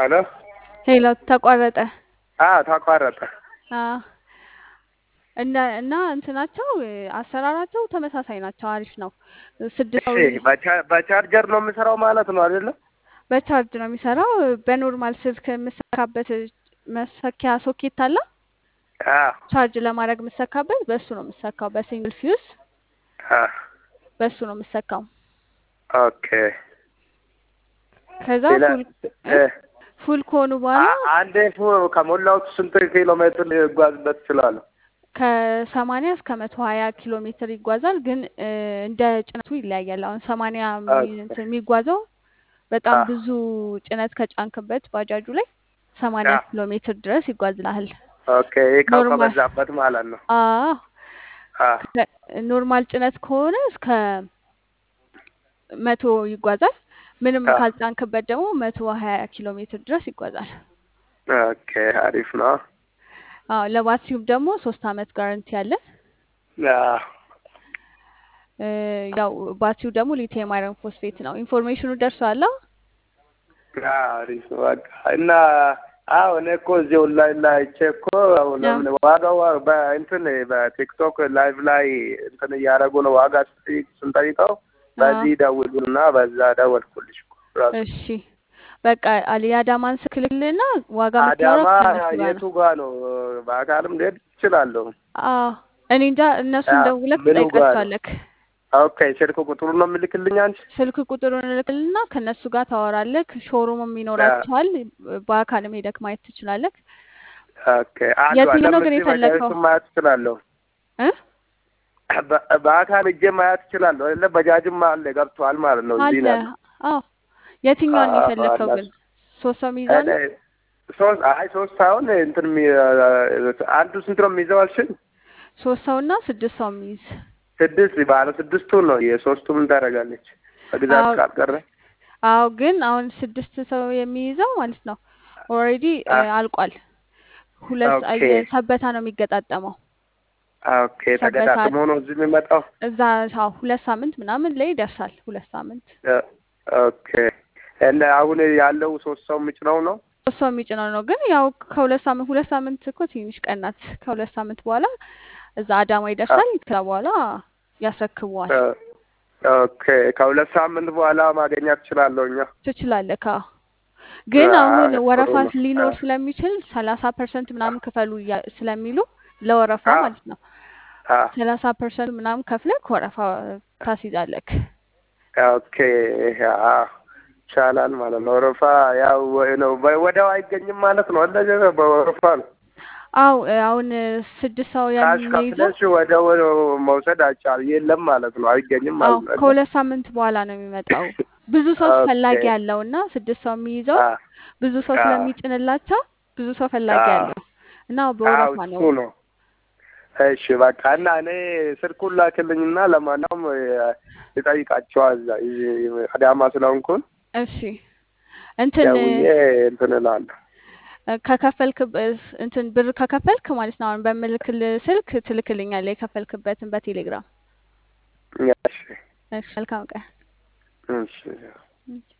አሎ ሄሎ ተቋረጠ። አዎ ተቋረጠ። አዎ እና እና እንትናቸው አሰራራቸው ተመሳሳይ ናቸው። አሪፍ ነው። ስድስት እሺ በቻ- በቻርጀር ነው የምሰራው ማለት ነው አይደለም? በቻርጅ ነው የሚሰራው። በኖርማል ስልክ የምሰካበት መሰኪያ ሶኬት አለ። አዎ ቻርጅ ለማድረግ የምሰካበት በእሱ ነው የምሰካው። በሲንግል ፊውዝ አዎ በእሱ ነው የምሰካው። ኦኬ ከዛ ሌላ ፉል እ ፉል ከሆኑ በኋላ አ- አንዴ ፉ- ከሞላሁት ስንት ኪሎ ሜትር ልጓዝበት እችላለሁ? ከሰማንያ እስከ መቶ ሀያ ኪሎ ሜትር ይጓዛል። ግን እ፣ እንደ ጭነቱ ይለያያል። አሁን ሰማንያ የሚ- ኦኬ እንትን የሚጓዘው በጣም አዎ ብዙ ጭነት ከጫንክበት ባጃጁ ላይ ሰማንያ አዎ ኪሎ ሜትር ድረስ ይጓዝልሃል። ኦኬ እቃው ኖርማል ከበዛበት ማለት ነው። አዎ አዎ ከ- ኖርማል ጭነት ከሆነ እስከ መቶ ይጓዛል። ምንም አዎ ካልጫንክበት ደግሞ መቶ ሀያ ኪሎ ሜትር ድረስ ይጓዛል። ኦኬ አሪፍ ነው። አዎ ለባትሪውም ደግሞ ሶስት አመት ጋረንቲ አለን። አዎ እ፣ ያው ባትሪው ደግሞ ሊቲየም አይረን ፎስፌት ነው። ኢንፎርሜሽኑ ደርሷል። አዎ አሪፍ ነው በቃ እና አዎ እኔ እኮ እዚህ ኦንላይን ላይ አይቼ እኮ አሁን ያው ምን ዋጋው በእንትን በቲክቶክ ላይቭ ላይ እንትን እያደረጉ ነው ዋጋ ስጠይቅ ስንጠይቀው አዎ በዚህ ደውሉና በዛ ደወልኩልሽ እኮ ራሱ እሺ በቃ አሊ የአዳማን ስልክልህና ዋጋ የምታወራው አዳማ ከእነሱ ጋር የቱ ነው። ጋ ነው? በአካልም ልሄድ እችላለሁ። አዎ እኔ እንጃ እነሱን ያ ደውለህ ምኑ ጋ ነው? ትጠይቃቸዋለህ። ኦኬ ስልክ ቁጥሩን ነው የምልክልኝ አንቺ? ስልክ ቁጥሩን እልክልና ከእነሱ ጋር ታወራለህ። ሾሩምም ያ ይኖራቸዋል። በአካልም ሄደክ ማየት ትችላለህ። ኦኬ አሉ የትኛው አለም ነው ግን እዚህ የፈለከው? በጃጅቱን ማየት እችላለሁ። እ በ- በአካል እጄ ማየት እችላለሁ አይደለ? በጃጅም አለ ገብቷል ማለት ነው። እዚህ አለ ነው ያለው። አዎ የትኛውን ነው አዎ የፈለከው አላ ግን? ሶስት ሰው የሚይዘው እኔ ነው? ሶስት አይ ሶስት ሳይሆን እንትን የሚ- አንዱ ስንት ነው የሚይዘው አልሽኝ? ሶስት ሰውና ስድስት ሰው የሚይዝ ስድስት ባለ ስድስቱን ነው የሶስቱ ምን ታደርጋለች? በግዛት አዎ ካልቀረ አዎ ግን አሁን ስድስት ሰው የሚይዘው ማለት ነው ኦልሬዲ አ አልቋል። ሁለት ኦኬ ሰበታ ነው የሚገጣጠመው። ኦኬ ሰበታ ተገጣጥሞ ነው እዚህ የሚመጣው። እዛ አዎ ሁለት ሳምንት ምናምን ላይ ይደርሳል። ሁለት ሳምንት እ፣ ኦኬ እና አሁን ያለው ሶስት ሰው የሚጭነው ነው። ሶስት ሰው የሚጭነው ነው። ግን ያው ከሁለት ሳምንት ሁለት ሳምንት እኮ ትንሽ ቀን ናት። ከሁለት ሳምንት በኋላ እዛ አዳማ አ- ይደርሳል። ከዛ በኋላ ያስረክበዋል። እ፣ ኦኬ ከሁለት ሳምንት በኋላ ማግኘት እችላለሁ እኛ። ትችላለህ። ካ ግን አሁን አይ ጥሩ ወረፋ ነው። ሊኖር አ- ስለሚችል ሰላሳ ፐርሰንት ምናምን ክፈሉ እያ- ስለሚሉ ለወረፋ አ- ማለት ነው አ- ሰላሳ ፐርሰንት ምናምን ከፍለክ ወረፋ ታስይዛለክ። ኦኬ አ- ይቻላል ማለት ነው። ወረፋ ያው ወይ ነው በ- ወዲያው አይገኝም ማለት ነው። እንደዚህ በወረፋ ነው። አው አሁን ስድስት ሰው ካሽ የሚይዘው ከፍለሽ ወዲያው መውሰድ አይቻል የለም ማለት ነው። አይገኝም አው ማለት ነው። ከሁለት ሳምንት በኋላ ነው የሚመጣው። ብዙ ሰው ኦኬ ፈላጊ ያለው እና ስድስት ሰው የሚይዘው አ ብዙ ሰው አ ስለሚጭንላቸው ብዙ ሰው ፈላጊ አ ያለው እና አዎ በወረፋ እሱ ነው። ነው። እሺ በቃ እና እኔ ስልኩን ላክልኝና ለማንኛውም ልጠይቃቸዋ እዛ እዚህ አዳማ ስለሆንኩን እሺ እንትን ደውዬ እንትን እላለሁ። ከከፈልክ እንትን ብር ከከፈልክ ማለት ነው አሁን በምልክል ስልክ ትልክልኛለህ የከፈልክበትን በቴሌግራም። እሺ እሺ መልካም ቀን። እሺ እሺ።